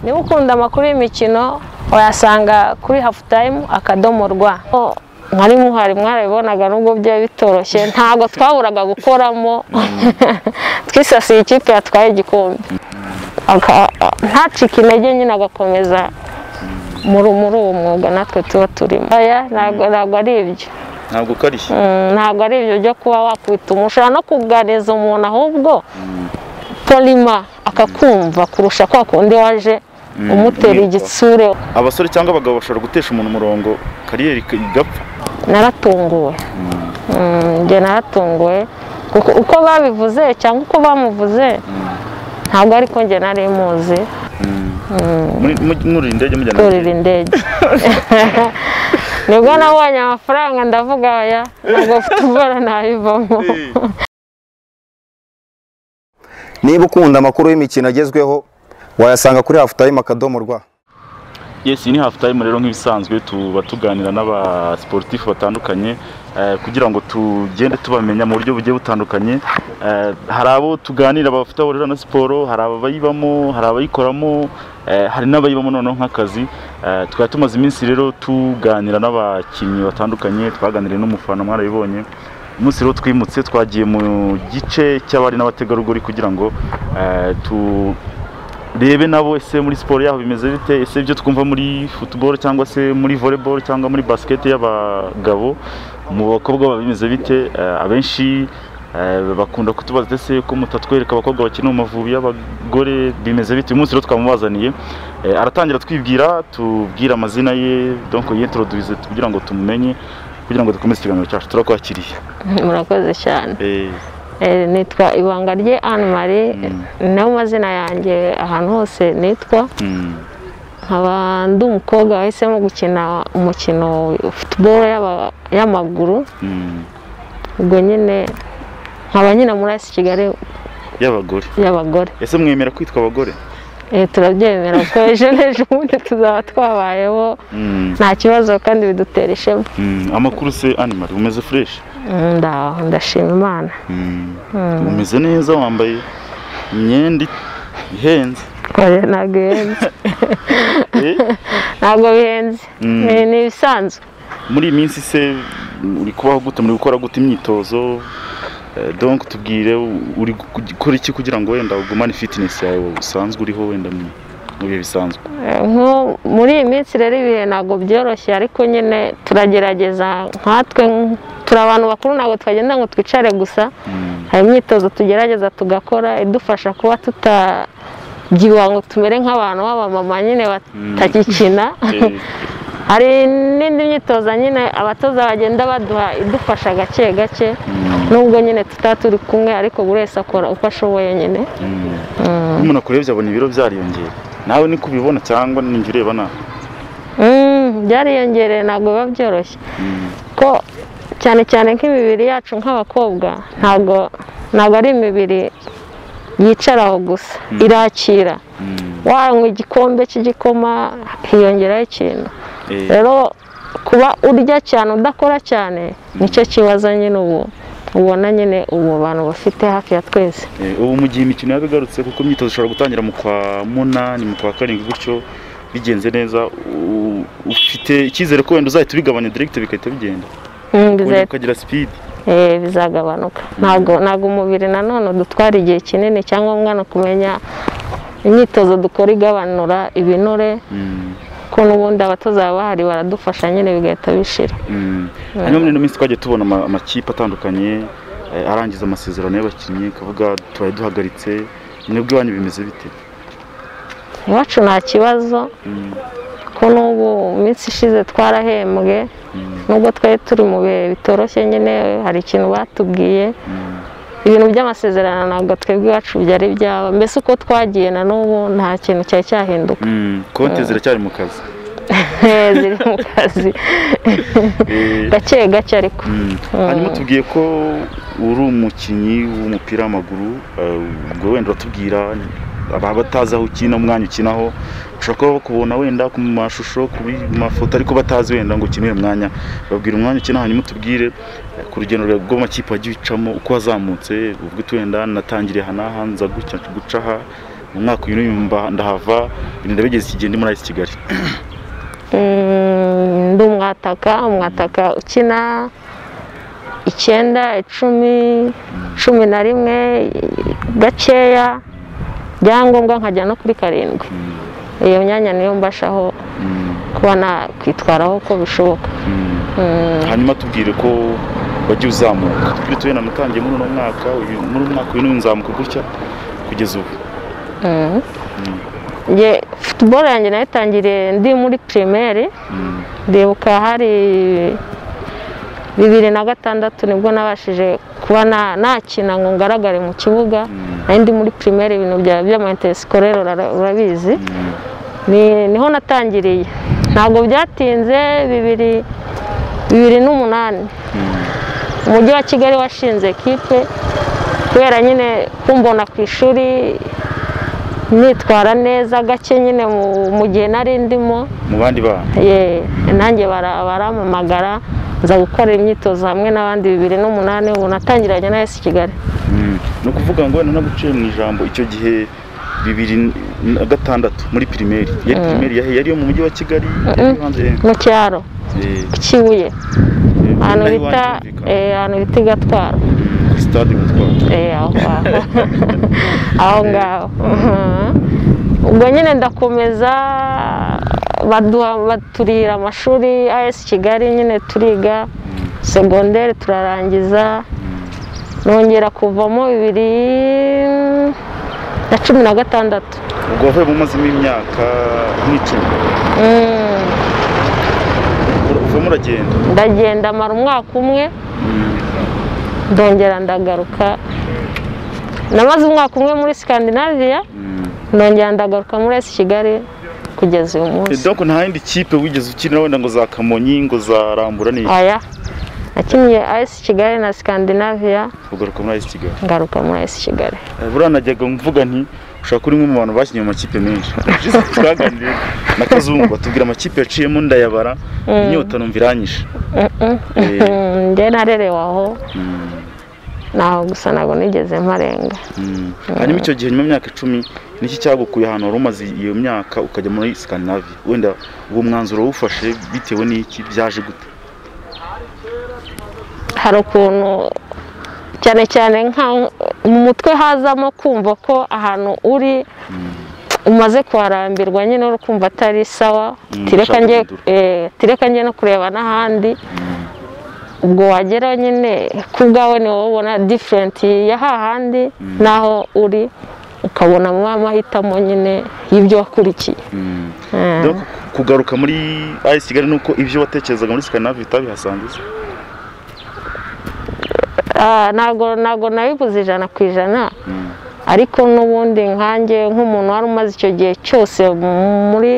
niba ukunda amakuru y'imikino wayasanga kuri hafu tayimu akadomo rwa mwari muhari mwarabibonaga nubwo byari bitoroshye ntabwo twaburaga gukoramo twisasiye ikipe yatwaye igikombe ntacike intege nyine agakomeza muri uwo mwuga natwe tuba turimo ntabwo ari ibyo ntabwo ukarishye ntabwo ari ibyo byo kuba wakubita ushobora no kuganiriza umuntu ahubwo polima akakumva kurusha kwa kundi waje umutera igitsure abasore cyangwa abagabo bashobora gutesha umuntu umurongo kariyeri igapfa naratunguwe njye naratunguwe uko babivuze cyangwa uko bamuvuze ntabwo ariko njye nari muzi mwurira indege mujyana kurira indege nibwo nabonye amafaranga ndavuga aya ntabwo mfite ubwora nabivamo niba ukunda amakuru y'imikino agezweho wayasanga kuri hafu tayimu akadomo rwa yesi ni hafu tayimu rero nk'ibisanzwe tuba tuganira n'abasiporutifu batandukanye eh, kugira ngo tugende tubamenya mu buryo bugiye butandukanye Eh, hari abo tuganira bafite aho bahurira na siporo hari abayibamo hari abayikoramo eh, hari n'abayibamo noneho nk'akazi Eh, twari tumaze iminsi rero tuganira n'abakinnyi batandukanye twaganiriye n'umufana mwarabibonye umunsi rero twimutse twagiye mu gice cy'abari n'abategarugori kugira ngo eh, tu rebe nabo ese muri siporo yaho bimeze bite ese ibyo twumva muri futuboro cyangwa se muri voleboro cyangwa muri basiketi y'abagabo mu bakobwa baba bimeze bite Eh, abenshi eh, bakunda kutubaza ese ko mutatwereka abakobwa bakina mu mavubi y'abagore bimeze bite uyu munsi rero twamubazaniye Eh, aratangira twibwira tubwira amazina ye donc yintroduise kugira ngo tumumenye kugira ngo dukomeze ikiganiro cyacu turakwakiriye murakoze cyane Eh, Eh, nitwa ibanga rye anne marie nayo mazina yanjye ahantu hose nitwa mm, nkaba ndi umukobwa wahisemo gukina umukino futuboro y'aba- y'amaguru mm, ubwo nyine nkaba nyine muri asi kigali y'abagore y'abagore ese mwemera kwitwa abagore Eh, turabyemera kuko ejo n'ejo bundi tuzaba twabayeho Mm, nta kibazo kandi bidutera ishema mm, amakuru se animal umeze fresh Mm, nda- ndashima imana Mm. umeze neza wambaye imyenda ihenze Oya, ntabwo bihenze Eh, ntabwo bihenze Mm. Ni- ni ibisanzwe muri iyi minsi se uri kubaho gute muri gukora gute imyitozo Eh, donc tubwire u- uri gu- gukora iki kugira ngo wenda ugumane fitness yawe usanzwe uriho wenda mu mu bihe bisanzwe nko muri iyi minsi rero ibihe ntabwo byoroshye ariko nyine turagerageza nkatwe nk- turi abantu bakuru ntabwo twagenda ngo twicare gusa Mm, hari imyitozo tugerageza tugakora idufasha kuba tutabyibuha ngo tumere nk'abantu b'abamama nyine batagikina eh, hari n'indi myitozo nyine abatoza bagenda baduha idufasha gake gake mm, nubwo nyine tutaba turi kumwe ariko buri wese akora uko ashoboye nyine mm. Mm. iyo umuntu akurebye abona ibiro byariyongera nawe niko ubibona cyangwa ninjye ureba nawe Mm, byariyongereye ntabwo biba byoroshye ko cyane cyane nk'imibiri yacu nk'abakobwa ntabwo ntabwo ari imibiri yicaraho gusa irakira wanywa igikombe cy'igikoma hiyongeraho ikintu Eh, rero kuba urya cyane udakora cyane nicyo kibazo nyine ubu ubona nyene ubu bantu bafite hafi ya twese Eh, ubu mu gihe imikino yabigarutse kuko imyitozo ishobora gutangira mu kwa munani mu kwa karindwi gutyo bigenze neza u- ufite icyizere ko wenda uzahita ubigabanya direct bigahita bigenda Mm, bizahita- wenda ukagira speed Eh, bizagabanuka ntabwo ntabwo umubiri nanone dutwara igihe kinini cyangwa umwana kumenya imyitozo dukora igabanura ibinure Mm, ko n'ubundi abatoza baba bahari baradufasha nyine bigahita bishira mm. hanyuma muri ino minsi twagiye tubona ama- amakipe atandukanye eh, arangiza amasezerano y'abakinnyi kavuga tubaye duhagaritse mwebwe iwanyu bimeze bite iwacu nta kibazo Mm, ko n'ubu iminsi ishize twarahembwe mm, nubwo twari turi mu bihe bitoroshye nyine hari ikintu batubwiye mm, ibintu by'amasezerano ntabwo twebwe iwacu byari byaba mbese uko twagiye na n'ubu nta kintu cyari cyahinduka mm. konti ziracyari mu kazi Eh, ziri mu kazi Eh, gake gake ariko Mm. hanyuma tubwiye ko uri umukinnyi w'umupira w'amaguru eh, ubwo wenda uratubwira ababa batazi aho ukina umwanya ukinaho ushobora kuba bakubona wenda ku mashusho ku mafoto ariko batazi wenda ngo ukine uyu mwanya babwira umwanya ukina hanyuma utubwire eh, ku rugendo rwawe rw'amakipe wagiye ucamo uko wazamutse uvuga uti wenda natangiriye aha n'aha nza gutya guca aha umwaka uyu n'uyu mba- ndahava birinda bigeze iki gihe ndi muri AS Kigali Mm, ndi umwataka umwataka ukina icyenda icumi cumi na rimwe gakeya byangombwa nkajya no kuri karindwi iyo myanya niyo mbashaho kuba nakwitwaraho uko bishoboka hanyuma tubwire ko wagiye uzamuka turi tuye namutangiye muri uno mwaka uyu- muri uyu mwaka uyu n'uyu nzamuka gutya kugeza ubu nge futuboro yanjye nayitangiriye ndi muri pirimeri ndibuka hari bibiri na gatandatu nibwo nabashije kuba na- nakina ngo ngaragare mu kibuga nari ndi muri pirimeri ibintu bya- by'amayinteresikorere urara- urabizi Ni- niho natangiriye ntabwo byatinze bibiri bibiri n'umunani umujyi wa kigali washinze ekipe kubera nyine kumbona ku ishuri nitwara neza gake nyine mu- mu gihe nari ndimo mu bandi bana Ye, nanjye bara- barampamagara nza gukora imyitozo hamwe n'abandi bibiri n'umunani ubu natangiranye na esi kigali ni ukuvuga ngo wenda naguciye mu ijambo icyo gihe bibiri na gatandatu muri pirimeri yari pirimeri yahe yari iyo mu mujyi wa kigali yari iyo hanze mu cyaro Eh, kibuye eh, ahantu naho bita iwanyu humvikana. eh, ahantu bita i gatwara Mm, kuri stade Gitwaza. Eh, aho ngaho aho ngaho Mhm. ubwo nyine ndakomeza baduha- baturira amashuri as kigali nyine turiga segonderi turarangiza nongera kuvamo bibiri na cumi na gatandatu ubwo wavuye mu mazimo imyaka nk'icumi Mm. uvamo uragenda ndagenda mara umwaka umwe ndongera ndagaruka namaze umwaka umwe muri sikandinaviya nongera ndagaruka muri esi kigali kugeza uyu Eh, munsi donc nta yindi kipe wigeze ukinira wenda ngo za kamonyi ngo za rambura ni aya nakinnye esi kigali na sikandinaviya ugaruka muri ayisi kigali ngaruka muri esi kigali Eh, buriya najyaga mvuga nti ushobora kuba uri umwe mu bantu bakinnye mu makipe menshi Just twaganiriye na kazungu batubwira amakipe yaciyemo ndayabara inyota numva iranyishe Eh, Mm, njye narerewe aho naho gusa ntabwo nigeze mparenga mm. hanyuma icyo gihe nyuma y'imyaka icumi niki cyagukuye ahantu wari umaze iyo myaka ukajya muri Scandinavia wenda uwo mwanzuro wawufashe bitewe n'iki byaje gute hari ukuntu cyane cyane nka mu mutwe hazamo kumva ko ahantu uri umaze kuharambirwa nyine uri kumva atari sawa Mm, tireka ushaka njye guhindura. eh, tireka njye no kureba n'ahandi ubwo wageraho nyine ku bwawe ni wowe ubona diferenti ya hahandi n'aho uri ukabona mu mahitamo nyine y'ibyo wakurikiye Mm. Donc, kugaruka muri ayisi kigali nuko ibyo watekerezaga muri Scandinavia utabihasanze se? Ah, ntabwo ntabwo nabibuze ijana ku ijana ariko n'ubundi nkanjye nk'umuntu wari umaze icyo gihe cyose muri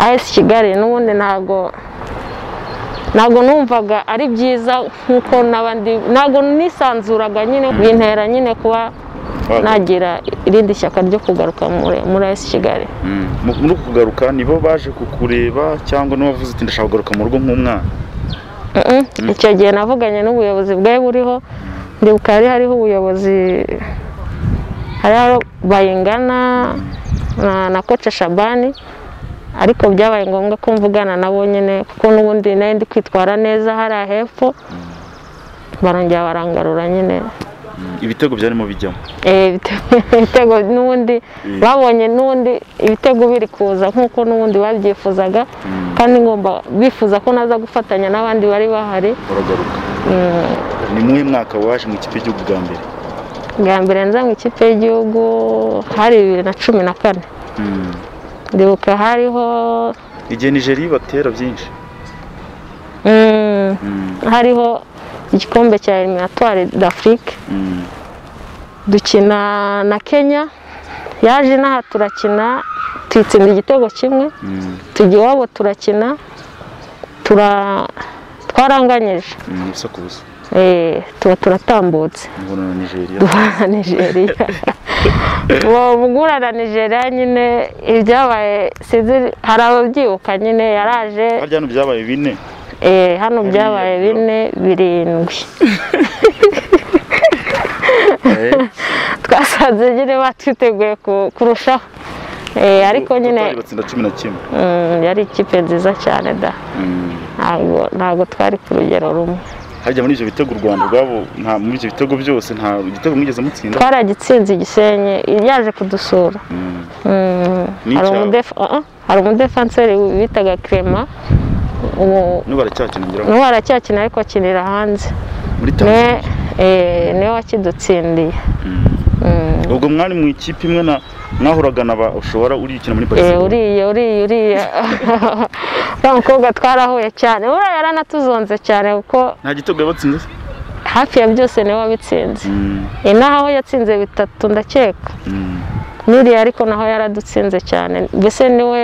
as kigali n'ubundi ntabwo ntabwo numvaga ari byiza nk'uko n'abandi ntabwo nisanzuraga nyine bintera nyine kuba Wagaruka. nagira irindi shyaka ryo kugaruka muri muri as kigali Mu- muri uku kugaruka nibo baje kukureba cyangwa n'uwavuze uti ndashaka kugaruka mu rugo nk'umwana Mm-mm. icyo gihe navuganye n'ubuyobozi bwari buriho ndibuka hari hariho ubuyobozi hari hariho bayingana na, na koce shabani ariko byabaye ngombwa ko mvugana nabo nyine kuko n'ubundi nari ndi kwitwara neza hariya hepfo barongera barangarura nyine ibitego byarimo bijyamo Eh, ibite- ibitego n'ubundi Mm. babonye n'ubundi ibitego biri kuza nk'uko n'ubundi babyifuzaga kandi ngomba bifuza ko naza gufatanya n'abandi bari bahari uragaruka ni muhe mwaka waje mu ikipe y'igihugu bwa mbere bwa mbere nza mu ikipe y'igihugu hari bibiri na cumi na kane ndibuka hariho igihe nigeria batera byinshi mm, hariho igikombe cya eliminatwari d'afrique dukina na kenya yaje inaha turakina tuyitsinda igitego kimwe tujya iwabo turakina tura twaranganyije ubusa ku busa Eh, tuba turatambutse mbona na nigeria duhura na nigeria uwo mugura na nigeria nyine ibyabaye sinzi hari ababyibuka nyine yaraje harya hano byabaye bine eh, hano byabaye bine birindwi Eh, Twa- twasanze nyine batwiteguye ku- kurushaho Eh, ariko nyine Total batsinda cumi na kimwe mm, yari ikipe nziza cyane da ntabwo ntabwo twari ku rugero rumwe harya muri ibyo bitego u Rwanda rwabo nta muri ibyo bitego byose nta igitego mwigeze mutsinda twaragitsinze igisenyi yaje kudusura Mm. Mm, Ni hari icyawe? umudefa- ah, ah, hari umudefanseri bitaga Clement ubu n'ubu aracyakina ngira ngo n'ubu aracyakina ariko akinira hanze muri niwe Tanzania eh, niwe wakidutsindiye Mm. ubwo mwari mu ikipe imwe na mwahuraga na ba ushobora urikina muri Eh, Barcelona uriya uriya uriya uriya mukobwa twarahuye cyane uriya yaranatuzonze cyane kuko nta gitego yabatsinze se? hafi ya byose niwe wabitsinze Mm, Eh, naho aho yatsinze bitatu ndakeka mm. n'uriya ariko naho yaradutsinze cyane mbese niwe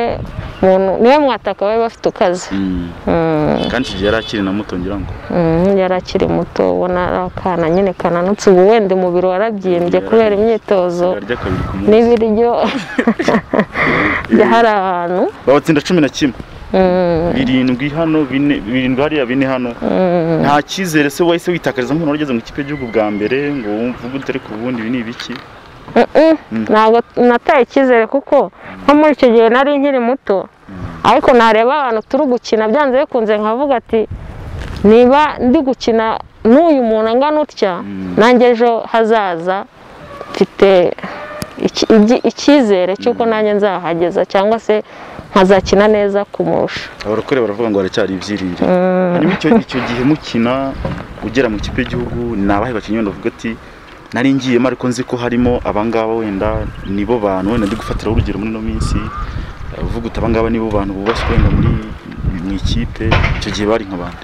muntu niwe mwataka bari bafite ukaze Mm. Mm, kandi icyo gihe yari akiri na muto ngira ngo mm, yari akiri muto ubona ari akana nyine kananutse ubu wenda umubiri warabyimbye kubera imyitozo arya kabiri ku munsi n'ibiryo hari ahantu babatsinda cumi na kimwe Mm, birindwi hano bine birindwi hariya bine hano mm. nta cyizere se wahise witakariza nk'umuntu wari ugeze mu ikipe y'igihugu bwa mbere ngo wumve ubwo utari ku bundi ibi ni ibiki Mm-mm, ntabwo nataye icyizere kuko nko muri icyo gihe nari nkiri muto ariko nareba abantu turi gukina byanze bikunze nkavuga ati niba ndi gukina n'uyu muntu angana utya nanjye ejo hazaza mfite iki- igi- icyizere cy'uko nanjye nzahageza cyangwa se nkazakina neza kumurusha abarokore baravuga ngo haracyari ibyiringiro hanyuma icyo icyo gihe mukina ugera mu ikipe y'igihugu ni abahe bakinnyi wenda uvuga ati nari ngiyemo ariko nzi ko harimo abangaba wenda nibo bantu wenda ndi gufatiraho urugero muri ino minsi Eh, uvuga uti abangaba nibo bantu bubashywe wenda muri mu ikipe icyo gihe bari nk'abantu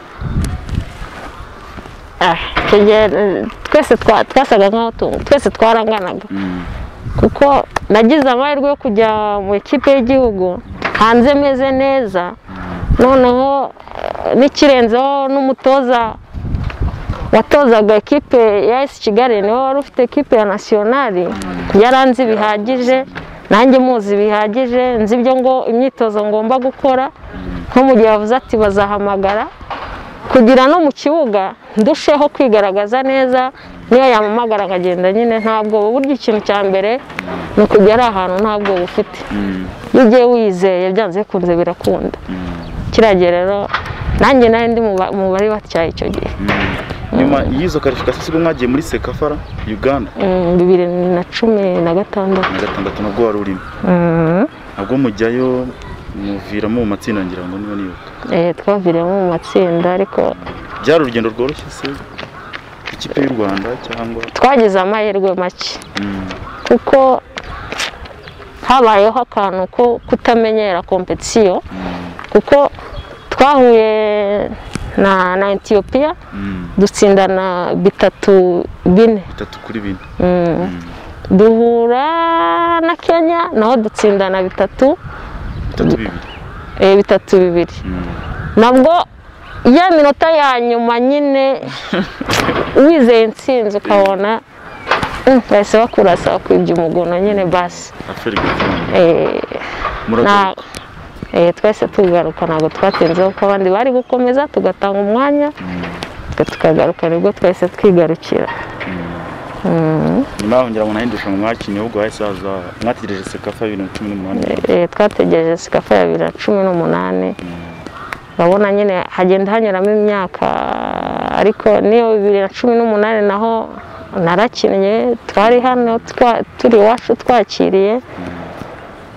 Ah, icyo gihe eh, twese twa- twasaga nkaho tu- twese twaranganaga Mm. kuko nagize amahirwe yo kujya mu ikipe y'igihugu hanze meze neza noneho eh, n'ikirenzeho n'umutoza watozaga ekipe ya esi kigali niwe wari ufite ekipe ya nasiyonari yari anzi bihagije nanjye muzi bihagije nzi ibyo ngo imyitozo ngomba gukora nko mu gihe bavuze ati bazahamagara kugira no mu kibuga ndusheho kwigaragaza neza niyo yampamagara nkagenda nyine ntabwo burya ikintu cya mbere ni ukugera ahantu ntabwo ufite Mm. iyo ugiye wizeye byanze bikunze birakunda Mm. kiragira rero nanjye nari ndi mu ba- mu bari batyaye icyo gihe nyuma y'izo karifikasiyo ubwo mwagiye muri sekafara uganda Mm, bibiri na cumi na gatandatu na gatandatu nabwo wari urimo Mm, nabwo mujyayo muviramo mu matsinda ngira ngo niba nibuka eh, twaviriyemo mu matsinda ariko byari urugendo rworoshye se ikipe y'u rwanda cyangwa twagize amahirwe make kuko habayeho akantu ko kutamenyera kompetisiyo kuko twahuye na na etiyopiya dutsindana bitatu bine bitatu kuri bine Mm. duhura na kenya naho dutsindana bitatu bitatu bibiri eh, bitatu bibiri nabwo ya minota ya nyuma nyine wizeye intsinzi ukabona "Mm, bahise bakurasa bakwibye umugono nyine basi aferi gakondo Eh, na- muragaruka eh, twese tugaruka ntabwo twatinzeho kuko abandi bari gukomeza tugatanga umwanya twe tukagaruka nibwo twese twigarukira nyuma yaho ngira ngo nahindusha mwakinnye ahubwo hahise haza mwategereje sekafa bibiri na cumi n'umunani Eh, twategereje sikafa ya bibiri na cumi n'umunani urabona nyine hagenda hanyuramo imyaka ariko n'iyo bibiri na cumi n'umunani naho narakinnye twari hano twa- turi iwacu twakiriye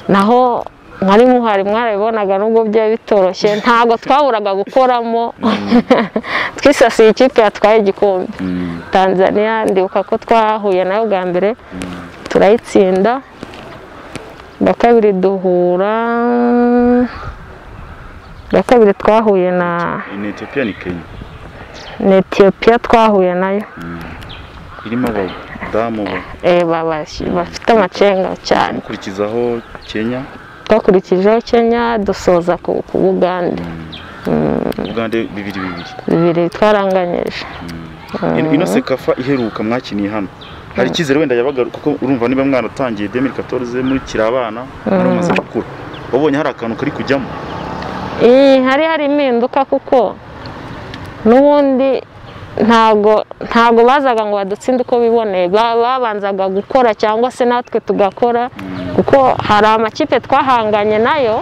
naho mwari muhari mwarabibonaga nubwo byari bitoroshye ntabwo twaburaga gukoramo twisasiye ikipe yatwaye igikombe Mm. tanzania ndibuka ko twahuye nayo bwa mbere turayitsinda bwa kabiri duhura bwa kabiri twahuye na ni etiyopiya ni kenya na etiyopiya twahuye nayo irimo abadamu ba- Eh, ba- ba- bafite amacenga cyane mukurikizaho kenya twakurikijeho kenya dusoza ku ku bugande uganda bibiri bibiri bibiri twaranganyije Ino- ino sekafa iheruka mwakiniye hano hari icyizere wenda yabaga kuko urumva niba mwaratangiye demiri katoroze mukiri abana mwari mumaze gukura wabonye hari akantu kari kujyamo Eh, hari hari impinduka kuko n'ubundi ntago ntabwo bazaga ngo badutsinde uko biboneye ba- babanzaga gukora cyangwa se natwe tugakora kuko hari amakipe twahanganye nayo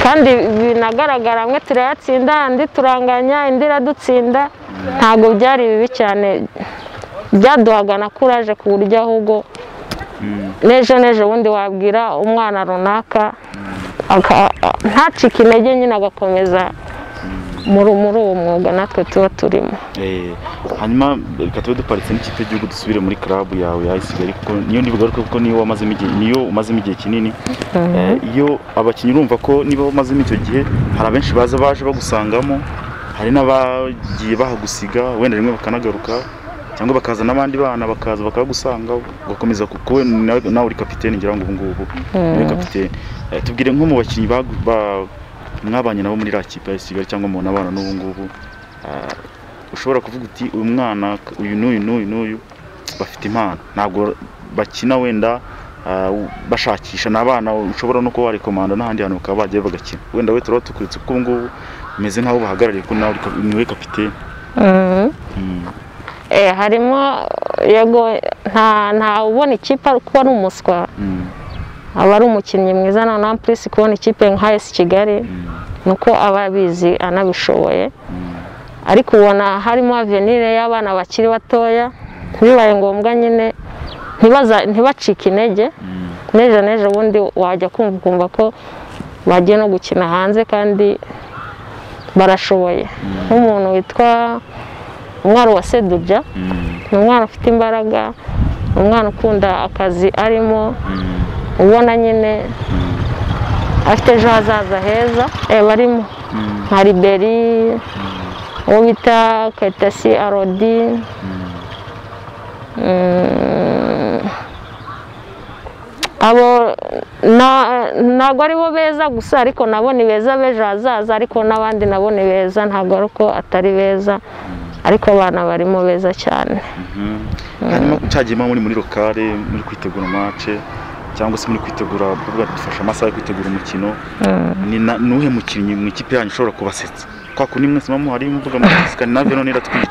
kandi binagaragara amwe turayatsinda andi turanganya indi iradutsinda ntabwo byari bibi cyane byaduhaga na kuraje ku buryo ahubwo n'ejo n'ejo bundi wabwira umwana runaka aka- ntacike intege nyine agakomeza muri muri uwo mwuga natwe tuba turimo Eh, hanyuma reka tube duparitse n'ikipe y'igihugu dusubire muri club yawe ya Isigali kuko niyo ndibugaruke kuko niyo wamazemo igihe niyo umazemo igihe kinini Eh, iyo abakinnyi urumva ko niba umazemo icyo gihe hari abenshi baza baje bagusangamo hari n'abagiye bahagusiga wenda rimwe bakanagaruka cyangwa bakaza n'abandi bana bakaza bakagusanga ugakomeza kuko nawe nawe uri kapiteni ngira ngo ubu ngubu niwe kapiteni Eh, tubwire nko mu bakinnyi bagu- ba- mwabanye nabo muri iriya kipe ya Isigali cyangwa mu nabana n'ubu ngubu eh, ushobora kuvuga uti uyu mwana uyu n'uyu n'uyu n'uyu bafite impano ntabwo bakina wenda ah, bashakisha ni abana ushobora no kuba warekomanda n'ahandi hantu bakaba bagiye bagakina wenda we turaba tukuritse kuko ubu ngubu umeze nk'aho bahagarariye ko nawe uri ka- niwe kapiteni Mhm. Mm. Eh, harimo yego nta nta ubona ikipe ari- kuba ari umuswa Mm. aba ari umukinnyi mwiza na na plus kubona ikipe nka AS Kigali nuko aba abizi anabishoboye ariko ubona harimo avenire y'abana bakiri batoya bibaye ngombwa nyine ntibaza ntibacike intege n'ejo n'ejo bundi wajya kumva ukumva ko bagiye no gukina hanze kandi barashoboye nk'umuntu witwa umwari wa seduja ni umwana ufite imbaraga ni umwana ukunda akazi arimo ubona nyine afite ejo hazaza heza eh, barimo nka riberi uwo bita kayitasi arodi Mm, abo na- ntabwo ari bo beza gusa ariko nabo ni beza b'ejo hazaza ariko n'abandi nabo ni beza ntabwo ari uko atari beza ariko abana barimo beza cyane Mhm. hanyuma cyagiyemo muri muri lokale muri kwitegura mace cyangwa se muri kwitegura kuvuga ati dufashe amasaha yo kwitegura umukino ni na- ni uwuhe mukinnyi mu ikipe yanyu ushobora kubasetsa kwa kundi mwese muba muhari muvuga mugaseka ni navyo none iratwica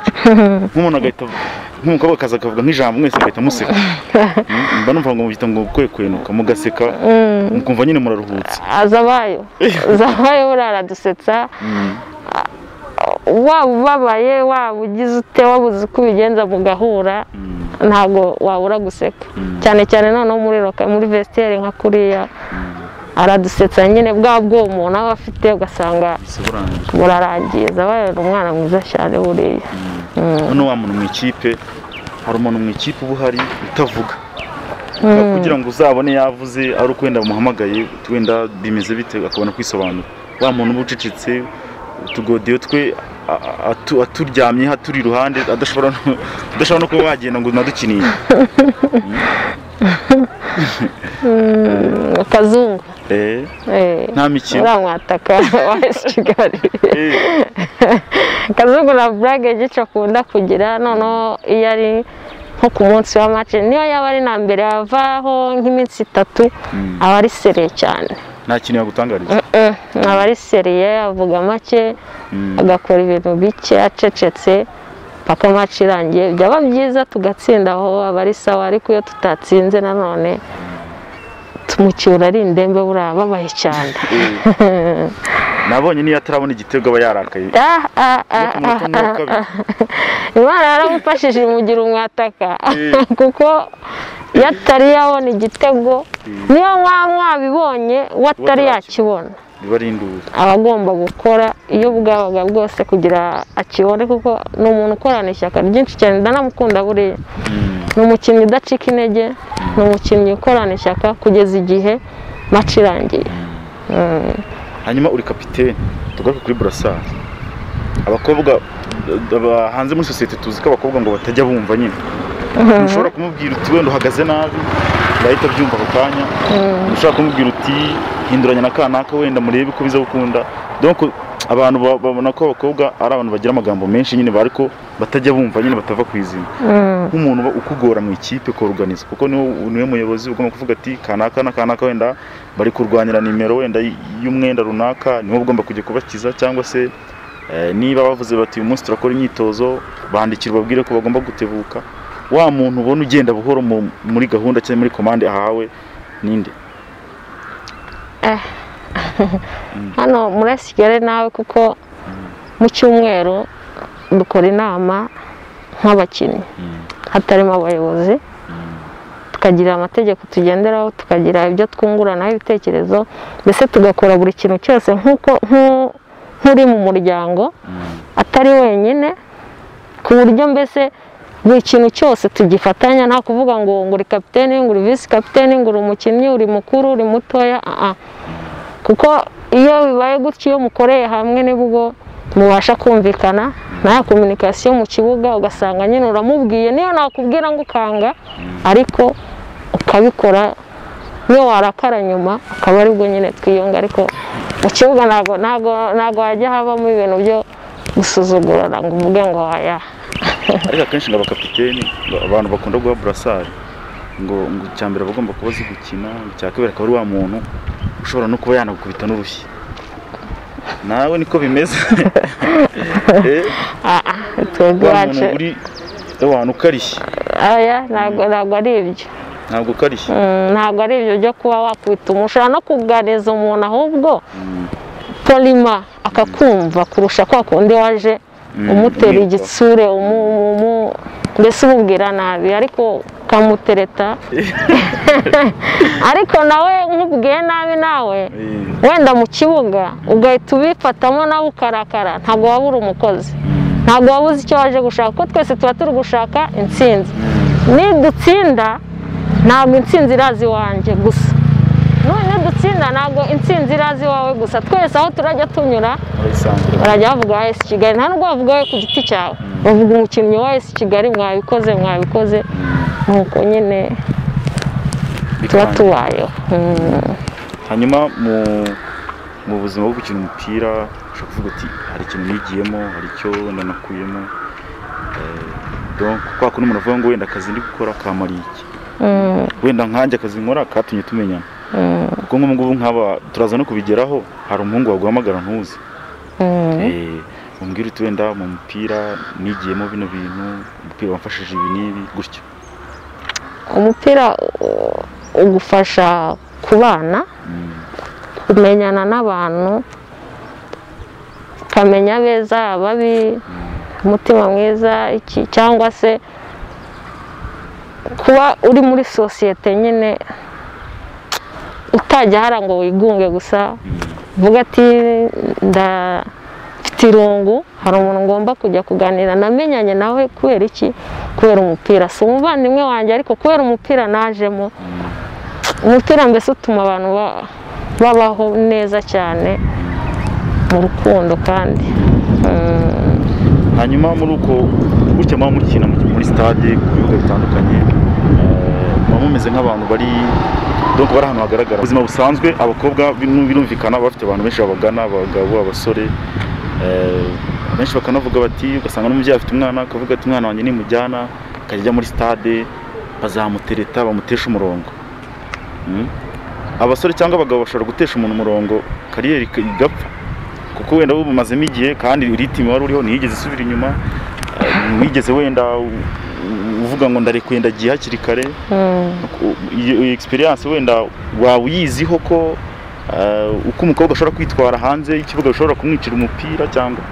nk'umuntu agahita nk'umukobwa akaza akavuga nk'ijambo mwese mugahita museka Mm, mba numva ngo mubyita ngo kwekwenuka mugaseka mukumva nyine muraruhutse azabayo zabayo buriya aradusetsa waba ubabaye waba ugize ute wabuze uko ubigenza mugahura ntabwo wabura guseka cyane cyane noneho muri roka muri vestiaire nka kuriya aradusetsa nyine bwa bw'uwo umuntu aba afite ugasanga isobanura murarangiza abaye ni umwana mwiza cyane buriya none wa muntu mu ikipe hari umuntu mu ikipe uba uhari utavuga kugira ngo uzabone yavuze ari uko wenda bamuhamagaye wenda bimeze bite akabona kwisobanura wa muntu uba ucecetse utugodiyo twe a- a- atu- aturyamyeho aturi iruhande adashobora no- adashobora no kuba wagenda ngo nadukiniye akazungu Eh, eh, nta mikino uramwataka wa esi kigali Eh, akazungu na burage gica akunda kugira noneho iyo ari nko ku munsi wa mace niyo yaba ari na mbere avaho nk'iminsi itatu aba ari sereye cyane nta kintu yagutangariza Mm, aba ari seriye avuga make agakora ibintu bike acecetse paka mace irangiye byaba byiza tugatsinda aho aba ari sawa ariko iyo tutatsinze nanone tumucyura ari indembe buriya babaye cyane Eh, nabonye niyo atarabona igitego aba yarakaye Ah, ah, ah, yo ku munota umwe wa ah, kabiri. Imana yaramufashije imugira umwataka Eh. kuko iyo atari yabona igitego niyo mwaba mwabibonye we atari yakibona biba ari induru aba agomba gukora iyo bwabaga bwose kugira akibone kuko ni umuntu ukorana ishyaka ryinshi cyane ndanamukunda buriya ni umukinnyi udacika intege ni umukinnyi ukorana ishyaka kugeza igihe maci irangiye Mm. hanyuma uri kapitene tugaruke kuri burasari abakobwa d- d- hanze muri sosiyete tuzi ko abakobwa ngo batajya bumva nyine ntushobora kumubwira uti wenda uhagaze nabi yahita abyumva ako kanya ntushobora kumubwira uti hinduranya na kanaka wenda murebe ko biza gukunda donc abantu ba- babona ko abakobwa ari abantu bagira amagambo menshi nyine bariko batajya bumva nyine batava ku izina nk'umuntu uba ukugora mu ikipe koruganiza kuko niwe niwe muyobozi ugomba kuvuga ati kanaka na kanaka wenda bari kurwanira nimero wenda y'umwenda runaka niwe ugomba kujya kubakiza cyangwa se Eh, niba bavuze bati uyu munsi turakora imyitozo bandikira ubabwire ko bagomba gutebuka wa muntu ubona ugenda buhoro mu- muri gahunda cyangwa muri komande ahawe ninde hano murasigare nawe kuko mu cyumweru dukora inama nk'abakinnyi hatarimo abayobozi tukagira amategeko tugenderaho tukagira ibyo twunguranaho ibitekerezo mbese tugakora buri kintu cyose nk'uko nk'u- nk'uri mu muryango atari wenyine ku buryo mbese buri kintu cyose tugifatanya nta kuvuga ngo ngo uri kapitene ngo uri visi kapitene ngo uri umukinnyi uri mukuru uri mutoya ah ah. kuko iyo bibaye gutyo iyo mukoreye hamwe nibwo mubasha kumvikana nta kominikasiyo mu kibuga ugasanga nyine uramubwiye niyo nakubwira ngo ukanga ariko ukabikora niyo warakara nyuma akaba aribwo nyine twiyunga ariko mu kibuga ntabwo ntabwo ntabwo hajya habamo ibintu byo gusuzugurana ngo uvuge ngo oya ariko akenshi ngo abakapiteni ba- abantu bakunda guha burasari ngo ngo icya mbere aba agomba kuba azi gukina icya kabiri akaba ari wa muntu ushobora no kuba yanagukubita n'urushyi nawe niko bimeze Eh, Ah, ah, twebwe wa iwacu muntu uri wa muntu ukarishye oya ntabwo ntabwo ari ibyo ntabwo ukarishye Mm, ntabwo ari ibyo byo kuba wakubita umuntu ushobora no kuganiza umuntu ahubwo polima akakumva kurusha kwa kundi waje umutera umwitwa. igitsure umu- umu- umu- mbese umubwira nabi ariko ukamutereta ariko nawe nkubwiye nabi nawe Eh, wenda mu kibuga ugahita ubifatamo nawe ukarakara ntabwo waba uri umukozi ntabwo waba uzi icyo waje gushaka kuko twese tuba turi gushaka intsinzi nidutsinda ntabwo intsinzi iraza iwanjye gusa none dutsinda ntabwo intsinzi iraza iwawe gusa twese aho turajya tunyura urabisanzura. barajya bavuga wa esi kigali nta nubwo bavuga we ku giti cyawe bavuga umukinnyi wa esi kigali mwabikoze mwabikoze nuko nyine tuba Bikanga. tubayeho Mm. hanyuma mu mu buzima bwo gukina umupira ushobora kuvuga uti hari ikintu nigiyemo hari icyo wenda nakuyemo Eh, donc kwa kundi umuntu avuga ngo wenda akazi ndi gukora kamariye iki Mm. wenda nkanjye akazi nkora katumye tumenyana Mm. kuko nk'ubu ngubu nk'aba turaza no kubigeraho hari umuhungu waguhamagara ntuzi Mm. Eh, umbwira uti wenda mu mupira nigiyemo bino bintu umupira wamfashije ibi n'ibi gutyo umupira u- ugufasha kubana Mm, kumenyana n'abantu ukamenya beza ababi umutima mwiza iki cyangwa se kuba uri muri sosiyete nyine utajya hara ngo wigunge gusa uvuga ati nda mfite irungu hari umuntu ngomba kujya kuganira namenyanye nawe kubera iki kubera umupira si umuvandimwe wanjye ariko kubera umupira najemo umupira mbese utuma abantu ba- babaho neza cyane mu rukundo kandi Mm. hanyuma muri uko gutya muba mukina mu- muri stade ku bibuga bitandukanye eh, muba mumeze nk'abantu bari donc bari ahantu hagaragara Mu buzima busanzwe abakobwa binu- birumvikana baba bafite abantu benshi babagana abagabo abasore eh, benshi bakanavuga bati ugasanga n'umubyeyi afite umwana akavuga ati umwana wanjye nimujyana akajya ajya muri stade bazamutereta bamutesha umurongo Mm. abasore cyangwa abagabo bashobora gutesha umuntu umurongo kariyeri ik- igapfa kuko wenda uba umazemo igihe kandi ritime wari uriho ntiyigeze isubira inyuma eh, wigeze wenda u- u- uvuga ngo ndarekuye ndagiye hakiri kare Mm. U- iyo iyo experience wenda waba uyiziho ko eh, uko umukobwa ashobora kwitwara hanze y'ikibuga bishobora kumwicira umupira cyangwa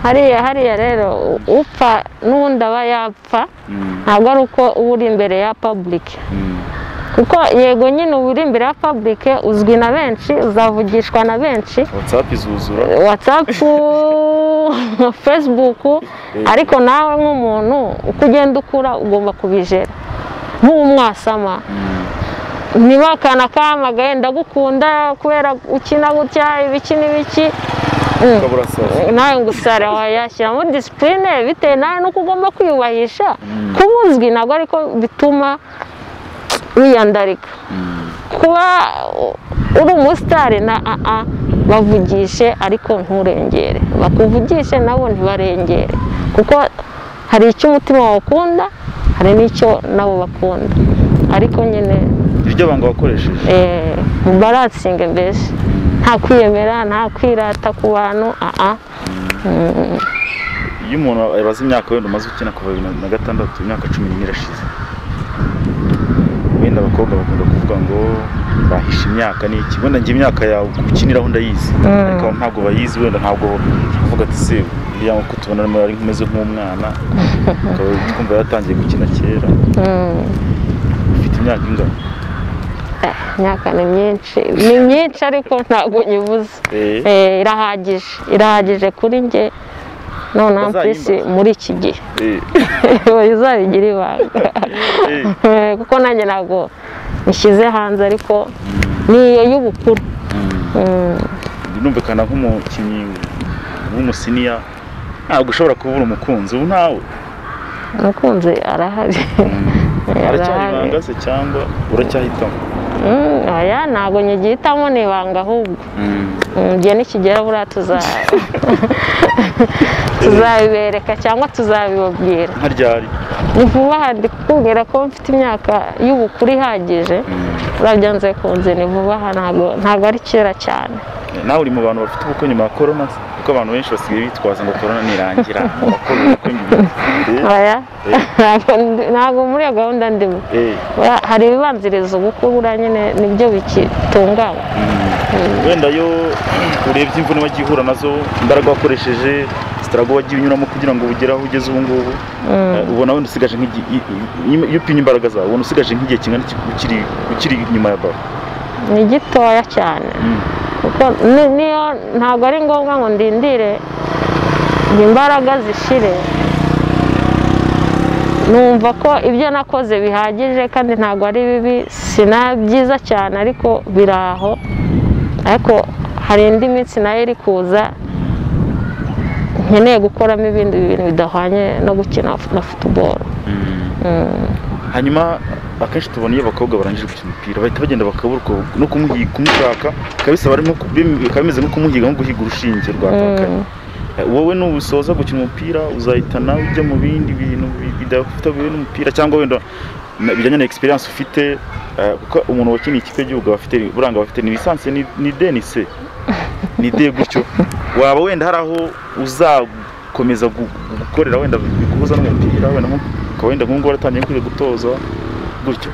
hariya hariya rero u- upfa n'ubundi aba yapfa Mm, ntabwo ari uko uba uri imbere ya public mm, kuko yego nyine uba uri imbere ya public uzwi na benshi uzavugishwa na benshi whatsapp izuzura whatsapp facebook ariko nawe nk'umuntu uko ugenda ukura ugomba kubijera ntumwasama niba akana kahamagaye ndagukunda kubera ukina gutya ibiki n'ibiki Mm. ukabura sasa nawe ngo usara wayashyiramo disipurine bitewe nawe n'uko ugomba kwiyubahisha kuba uzwi ntabwo ariko bituma wiyandarika kuba u- uri umusitari na aa bavugishe ariko nturengere bakuvugishe nabo ntibarengere kuko hari icyo umutima wawe ukunda hari n'icyo nabo bakunda ariko nyine iryo banga wakoresheje eh, baransinge mbese nta kwiyemera nta kwirata ku bantu aha iyo umuntu abaza imyaka wenda umaze ukina kuva bibiri na gatandatu imyaka cumi n'ine irashize wenda abakobwa bakunda kuvuga ngo bahisha imyaka ni iki wenda njye imyaka yawe ukiniraho ndayizi ariko abantu ntabwo bayizi wenda ntabwo uvuga ati se uriya ko tubona arimo ari nk'umeze nk'umwana ukaba twumva yaratangiye gukina kera ufite imyaka ingana imyaka ni myinshi ni myinshi ariko ntabwo nyibuze Eh. Eh, irahagije irahagije kuri njye noneho mpisi Bazayimbaza. muri iki gihe Eh, izabigira ibanga eh, Eh, kuko nanjye ntabwo nishyize hanze ariko ni iyo y'ubukuru Mm. numvikana nk'umukinnyi w'umusiniya ntabwo ushobora kubura umukunzi ubu ntawe umukunzi arahari aracyari Arahari. ibanga se cyangwa uracyahitamo Mm, oya ntabwo nyigihitamo ni ibanga ahubwo Mm, igihe nikigera buriya tuza tuzabibereka cyangwa tuzabibabwira nka ryari ni vuba aha ndi kukubwira ko mfite imyaka y'ubukuru ihagije urabya nze kunze ni vuba aha ntabwo ntabwo ari kera cyane nawe uri mu bantu bafite ubukwe nyuma ya korona se? kuko abantu benshi basigaye bitwaza ngo korona nirangira abakora ubukwe nyuma Eh, oya ntabwo ndi- ntabwo muri iyo gahunda ndimo eh. Oya, hari ibibanziriza ubukwe buriya nyine nibyo bikitunganywa wenda yo urebye imvune wagiye uhura nazo imbaraga wakoresheje sitarago wagiye unyuramo kugira ngo ugere aho ugeze ubu ngubu eh, ubona wenda usigaje nk'igi- i- i- iyo upimye imbaraga zawe ubona usigaje nk'igihe kingana iki- ukiri ukiri inyuma ya baro ni gitoya cyane kuko ni- niyo ntabwo ari ngombwa ngo ndindire ngo imbaraga zishire numva ko ibyo nakoze bihagije kandi ntabwo ari bibi si na byiza cyane ariko biri aho ariko hari indi minsi nayo iri kuza nkeneye gukoramo ibindi bintu bidahwanye no gukina na futuboro hanyuma akenshi tubona iyo abakobwa barangije gukina umupira bahita bagenda bakabura uko- no kumuhiga kumushaka bikaba bisaba ari nko ku- bim- bikaba bimeze nko kumuhiga nko guhiga urushinge rwatakaye Eh, wowe nubusoza gukina umupira uzahita nawe ujya mu bindi bintu bi- bidafite bihuye n'umupira cyangwa wenda na- bijyanye na experience ufite eh, kuko umuntu wakiniye ikipe y'igihugu aba afite buranga aba afite ni lisansi ni- ni denise ni de gutyo waba wenda hari aho uzakomeza gu- gukorera wenda guhuza n'umupira wenda nko- ukaba wenda nk'ubu ngubu waratangiye kwiga gutoza gutyo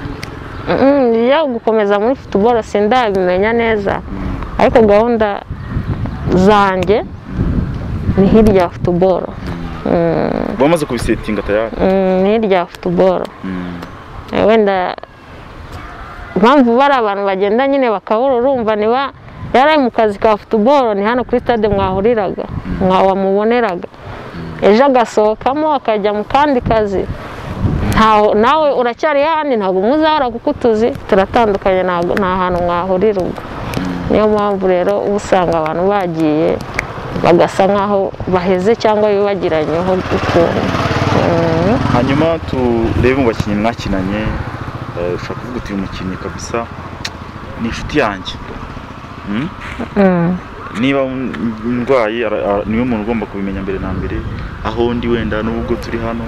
Mm, iyo gukomeza muri futuboro sindabimenya neza ariko gahunda zanjye ni hirya ya futuboro Mm, bamaze kubisetinga tayari mm, ni hirya ya futuboro Eh, wenda impamvu bari abantu bagenda nyine bakabura urumva niba yari ari mu kazi ka futuboro ni hano kuri stade mwahuriraga mwawamuboneraga ejo agasohokamo akajya mu kandi kazi ntaho nawe uracyari handi ntabwo muzahora kuko utuzi turatandukanye ntabwo nta hantu mwahurira ubwo niyo mpamvu rero uba usanga abantu bagiye bagasa nkaho baheze cyangwa bibagiranyeho ukuntu Mm. hanyuma turebe mu bakinnyi mwakinanye eh, ushobora kuvuga uti uyu mukinnyi kabisa ni inshuti yanjye Mm? Mm. niba ndwaye ara- ara- niwe muntu ugomba kubimenya mbere na mbere aho ndi wenda n'ubwo turi hano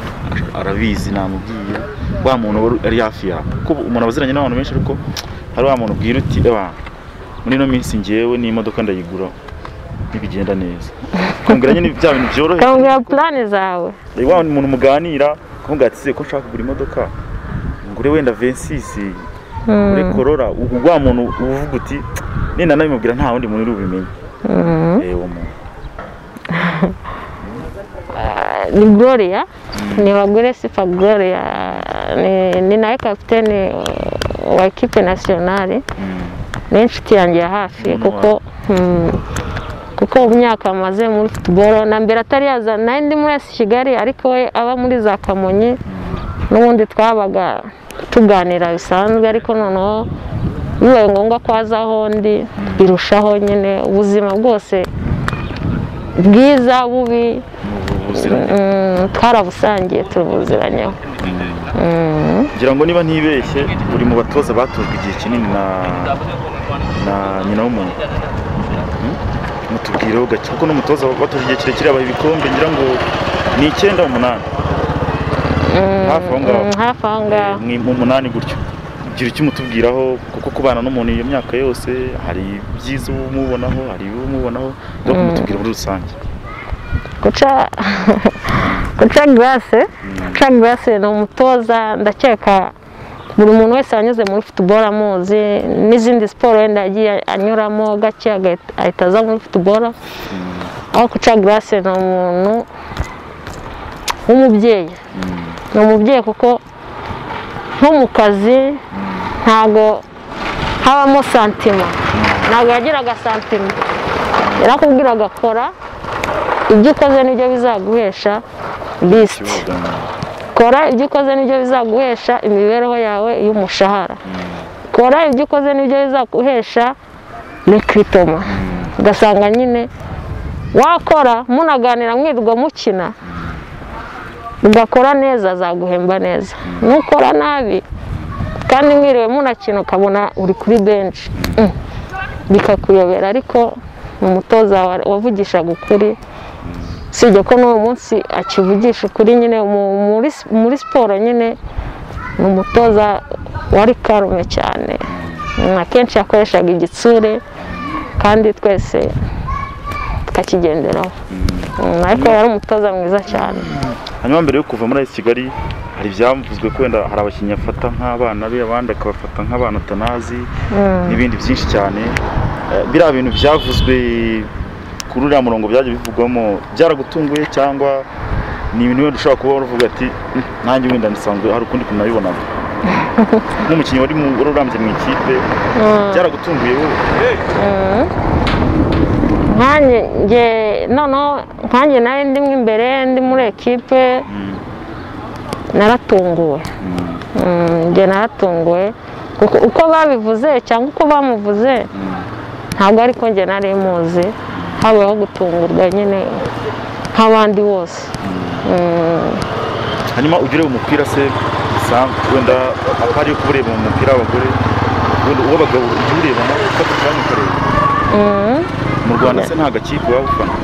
arabizi namubwiye wa muntu wari ari hafi yawe kuko umuntu abaziranye n'abantu benshi ariko hari wa muntu ubwira uti "Eba, muri ino minsi ngewe n'imodoka ndayigura ntibigenda neza kumbwira nyine bya bintu byoroheye kambwira purani zawe Eh, wa muntu muganira kuvuga ati se ko nshaka kugura imodoka ngure wenda vensisi ngure korora u- wa muntu uvuga uti nenda nabimubwira nta wundi muntu uri bubimenye eh uwo muntu ni Gloria ni bagore sifa Gloria ni, ni nawe kapitene uh, wa ekipe nasiyonari ni inshuti yanjye ya hafi Mm. kuko mm, kuko mu myaka amaze muri futuboro na mbere atari yaza nawe ndi muri esi kigali ariko we aba muri za kamonyi n'ubundi twabaga tuganira bisanzwe ariko noneho bibaye ngombwa ko aza aho ndi birushaho nyine ubuzima bwose bwiza bubi ubuziranenge Mm, twarabusangiye tubuziranyeho Mm, ngira ngo niba ntibeshye uri mu batoza batojwe igihe kinini na na nyina w'umuntu Hmm? mutubwireho gake kuko n'umutoza watojwe igihe kirekire abaha ibikombe ngira ngo ni icyenda umunani hafi aho ngaho mm, hafi aho ngaho ni mu munani gutyo gira icyo umutubwiraho kuko kubana n'umuntu iyo myaka yose hari ibyiza uba umubonaho hari ibibi umubonaho no kumutubwira muri rusange guca guca garase guca garase ni umutoza ndakeka buri muntu wese wanyuze muri futuboro amuzi n'izindi siporo wenda yagiye anyuramo gake agahita- ahita aza muri futuboro aho guca garase ni umuntu w'umubyeyi ni umubyeyi kuko nko mu kazi ntago habamo santima ntabwo yagiraga santima yarakubwiraga kora ibyo ukoze nibyo bizaguhesha lisiti kora ibyo ukoze nibyo bizaguhesha imibereho yawe y'umushahara kora ibyo ukoze nibyo bizaguhesha rekitoma ugasanga nyine wakora munaganira mwirirwa mukina ugakora neza azaguhemba neza nukora nabi kandi mwiriwe munakina ukabona uri kuri benshi Mm. bikakuyobera ariko ni umutoza wa- wavugishaga ukuri usibye ko n'uwo munsi akivugisha ukuri nyine mu- muri, muri siporo nyine ni umutoza wari karume cyane Mm, akenshi yakoreshaga igitsure kandi twese tukakigenderaho Mm, ariko yari umutoza mwiza cyane hanyuma mbere yo kuva muri AS kigali hari ibyavuzwe ko wenda hari abakinnyi afata nk'abana be abandi akabafata nk'abana atanazi n'ibindi byinshi cyane Eh, biriya bintu byavuzwe kuri uriya murongo byaje bivugwamo byaragutunguye cyangwa ni ibintu wenda ushobora kuba waravuga ati "Mm, nanjye wenda nisanzwe hari ukundi kuntu nabibonaga nk'umukinnyi wari mu- wari urambye mu ikipe byaragutunguye wowe nkanjye nge noneho nkanjye nawe ndimo imbere ndi muri ekipe naratunguwe Mm, njye naratunguwe kuko uko babivuze cyangwa uko bamuvuze ntabwo ariko njye nari muzi habayeho gutungurwa nyine nk'abandi bose hanyuma ujya ureba umupira se bisanzwe wenda haba hariyo kuba ureba umupira w'abagore wenda uwo bagabo ujya ureba nawe ufata akanya ukareba mu rwanda se nta gakipe waba ufana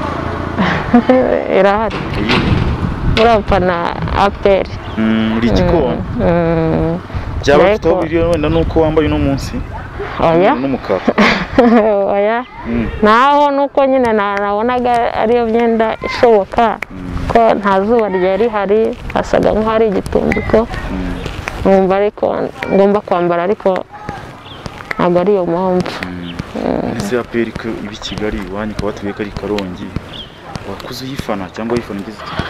irahari Iyi, urapana aperi mm, uri igikoni byaba bifite aho biri wenda nuko wambaye uno munsi oya n'umukara oya Mm. naho nuko nyine na- nabonaga ariyo myenda ishoboka ko nta zuba ryari rihari hasaga nk'ahari igitundiko nkumva ariko ngomba kwambara ariko ntabwo ari iyo mpamvu ese aperi ko ibi kigali iwanyu ukaba watubwiye ko ari karongi wakuze uyifana cyangwa uyifana ugize iki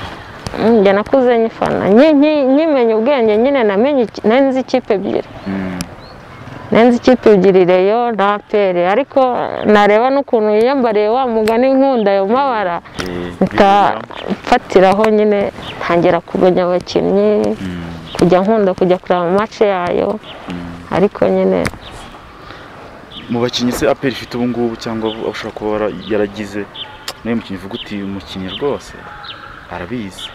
Mm, njye nakuze nyifana Nyi- nyi- nkimenya ubwenge nyine namenye iki- nari nzi ikipe ebyiri Mm. nari nzi ikipe ebyiri reyo na aperi ariko nareba n'ukuntu yiyambariye wa mugani nkunda ayo mabara Eh, mfatiraho nyine ntangira kumenya abakinnyi kujya nkunda kujya kureba mu mace yayo ariko nyine mu bakinnyi se aperi ifite ubu ngubu cyangwa abo ushobora kuba wara- yaragize nawe mukinnyi uvuga uti uyu mukinnyi rwose arabizi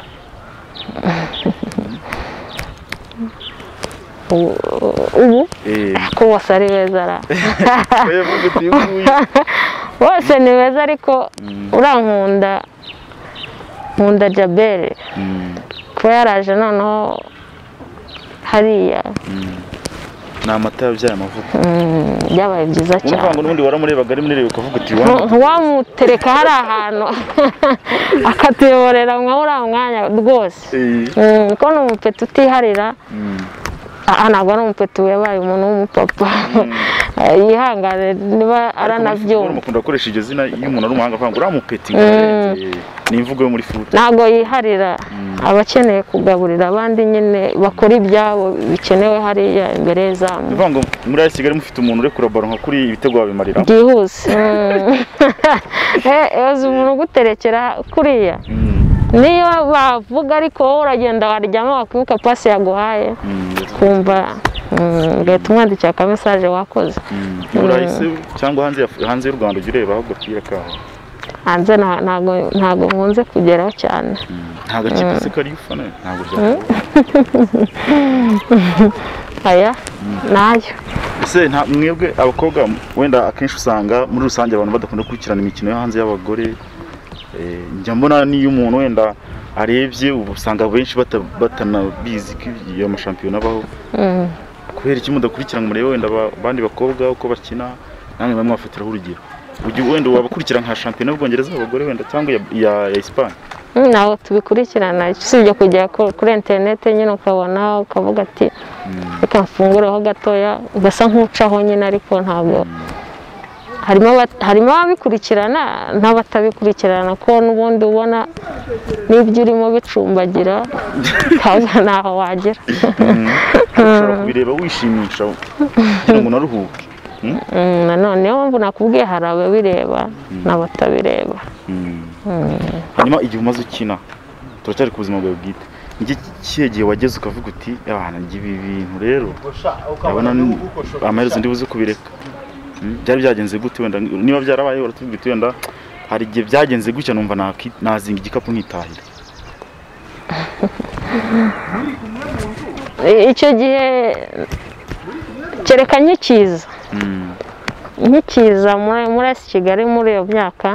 u- u- ubu Eh, ko bose ari beza ra nawe uvuga uti uyu nguyu bose ni beza ariko urankunda nkunda jabere Mm, kuba yaraje noneho hariya ni amata yabyaye amavuko mm, byabaye byiza uvuga ngo cyane n'ubundi waramurebaga ari muri reba ukavuga uti Ntu- wanyu ntiwamutereka hari ahantu akatuyoborera nka uriya mwanya rwose Eh, Mm, ko ni umupeti utiharira mm, aha ntabwo ari umupeti yabaye umuntu w'umupapa Eh, yihangane niba ariko muri football aranabyumva mukunda gukoresha iryo zina iyo umuntu ari umuhanga akavuga ngo uriya mupeti eh, ni imvugo yo muri futu ntabwo yiharira aba akeneye kugaburira abandi nyine bakora ibyabo bikenewe hariya imbere y'izamu uvuga ngo muri AS kigali mufite umuntu urekura baro nka kuri ibitego babimarira byihuse yoza umuntu uguterekera kuriya niyo bavuga ariko wowe uragenda waryama wakwibuka pasi yaguhaye kumva mm, ugahita umwandikira ka mesaje wakoze i burayi se cyangwa hanze ya- hanze y'u rwanda ujya ureba aho agapira kawe hanze nta- ntago ntago nkunze kugeraho cyane nta gakipe se kari ufana ntabwo byakora aya nayo ese nta mwebwe abakobwa wenda akenshi usanga muri rusange abantu badakunda gukurikirana imikino yo hanze y'abagore Eh, njya mbona n'iyo umuntu wenda arebye ubu usanga benshi bata- batanabizi ko iyo mashampiyona abaho kubera iki mudakurikirana murebe wenda aba- abandi bakobwa uko bakina namwe bamwe bafatiraho urugero Ujya wenda wabakurikira nka shampiyona y'ubwongereza abagore wenda cyangwa iya ya, ya Espagne Mm, ntabwo tubikurikirana usibye kujya ku- kuri interinete nyine ukabona ukavuga ati reka mfungureho gatoya ugasa nk'ucaho nyine ariko ntabwo harimo aba- harimo ababikurikirana n'abatabikurikirana ko n'ubundi ubona n'ibyo urimo bicumbagira ntabwo ntaho wagera ushobora kubireba wishimisha kugira ngo unaruhuke Mm? Mm, nanone niyo mpamvu nakubwiye hari ababireba n'abatabireba hanyuma igihe umaze ukina turacyari ku buzima bwawe bwite ni kihe gihe wageze ukavuga uti abana ibi bintu rero urabona ni- amaherezo ndibuze kubireka Mm, byari byagenze gute wenda niba byarabaye uratubwira uti wenda hari igihe byagenze gutya numva naki- nazinga igikapu nkitahira icyo gihe kereka nkikiza Mm, nkikiza muri muri esi kigali muri iyo myaka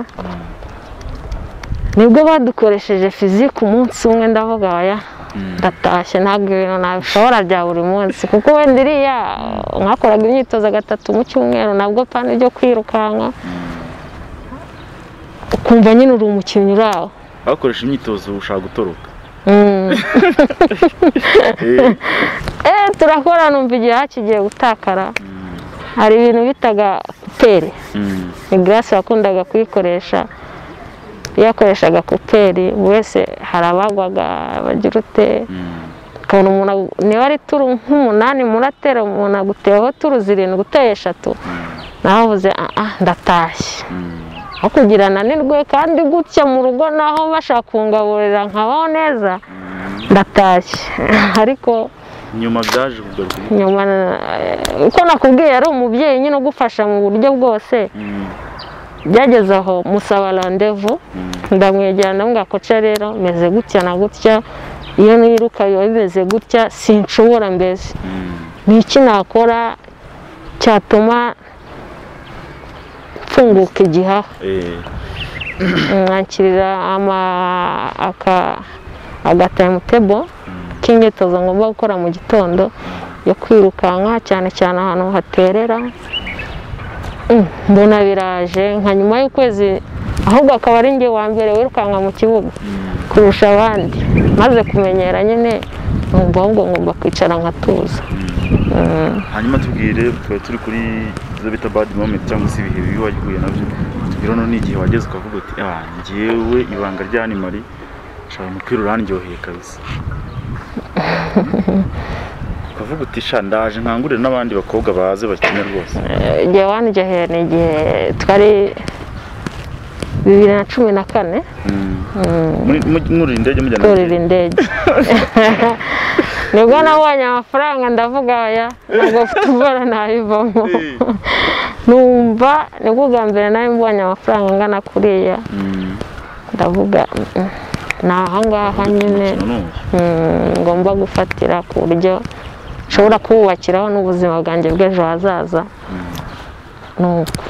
nibwo badukoresheje fizike umunsi umwe ndavuga oya ndatashye ntabwo ibintu nabishobora bya buri munsi kuko wenda iriya mwakoraga imyitozo gatatu mu cyumweru nabwo pana ibyo kwirukanka ukumva nyine uri umukinnyi uri aho abakoresha imyitozo ushaka gutoroka Mm. Eh, Eh, turakora numva igihe hakigiye gutakara hari ibintu bitaga kuperi mm, ni garasi wakundaga kuyikoresha iyo yakoreshaga kuperi buri wese hari abagwaga bagira ute mm, ukabona umuntu agu- niba ari turu nk'umunani muratera umuntu aguteyeho turu zirindwi uteye eshatu nawe uvuze "Ah, ah ndatashye mm, aho kugira nanirwe kandi gutya mu rugo naho bashaka kungaburira nkabaho neza ndatashye ariko nyuma byaje kugaruka nyuma eh, uko nakubwiye yari umubyeyi nyine ugufasha mu buryo bwose Mm, byageze aho musaba randevu mm, ndamwegera ndamubwira ko "Ca rero meze gutya na gutya iyo niruka biba bimeze gutya sinshobora mbese mm, ni iki nakora cyatuma mfunguka igihaha eh, mwakirira ama aka agatayimutebo k'imyitozo ngomba gukora mu gitondo yo kwirukanka cyane cyane ahantu haterera Mm, mbona biraje nka nyuma y'ukwezi ahubwo akaba ari njye wa mbere wirukanka mu kibuga kurusha abandi maze kumenyera nyine numva ahubwo ngomba kwicara nkatuza hanyuma tubwire tuba turi kuri izo bita bad moment cyangwa se ibihe bibi wagiye nabyo tubwire hano n'igihe wageze ukavuga uti ah ngewe ibanga rya animari shaka umupira urandyoheye kabisa ukavuga uti sha ndaje nkangurire n'abandi bakobwa baze bakine rwose Eh, igihe wanjyoheye ni igihe twari bibiri na cumi na kane Muri- mu- mwurira indege mujyana kurira indege nibwo nabonye amafaranga ndavuga aya ntabwo mfite ubwoba nabivamo Eh, numva nibwo bwa mbere nawe mbonye amafaranga angana kuriya mm, ndavuga "Mm, ni ahangaha nyine umukino ni uyu. mm, ngomba gufatira ku buryo nshobora kuwubakiraho n'ubuzima bwanjye bw'ejo hazaza ni uko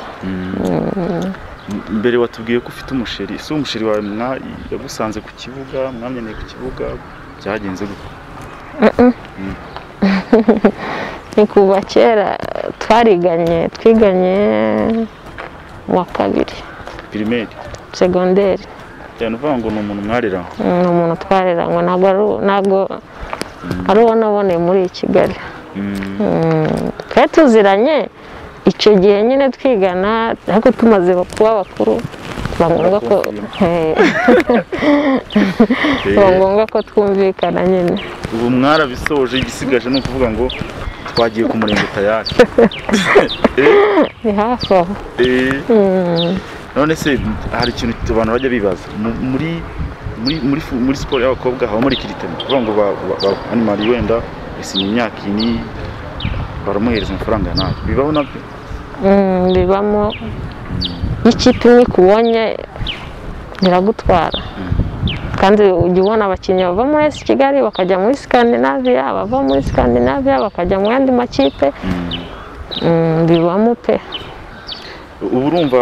mbere watubwiye ko ufite umusheri si umusheri wawe mwa- yagusanze ku kibuga mwamenyeye ku kibuga byagenze gute ni kuva kera twariganye twiganye mu wa kabiri pirimeri segonderi cyane uvuga ngo ni umuntu mwarira ni umuntu twareranywe ntabwo ari ntabwo ari uwo naboneye muri kigali twari tuziranye icyo gihe nyine twigana ariko tumaze kuba bakuru biba ngombwa ko biba ngombwa ko twumvikana nyine ubu mwarabisoje igisigaje ni ukuvuga ngo twagiye ku murenge tayari ni hafi aho Eh, Mm. none se hari ikintu abantu bajya bibaza Mu- muri muri muri fu- muri siporo y'abakobwa habamo rikiritemo bavuga ngo ba- ba- ba- animari wenda yasinye imyaka ini baramuhereza amafaranga nabi bibaho nabyo Mm, bibamo iyo ikipe imwe ikubonye iragutwara kandi ujya ubona abakinnyi bava muri esi kigali bakajya muri sikandinaviya bava muri sikandinaviya bakajya mu yandi makipe Mm, bibamo pe ubu urumva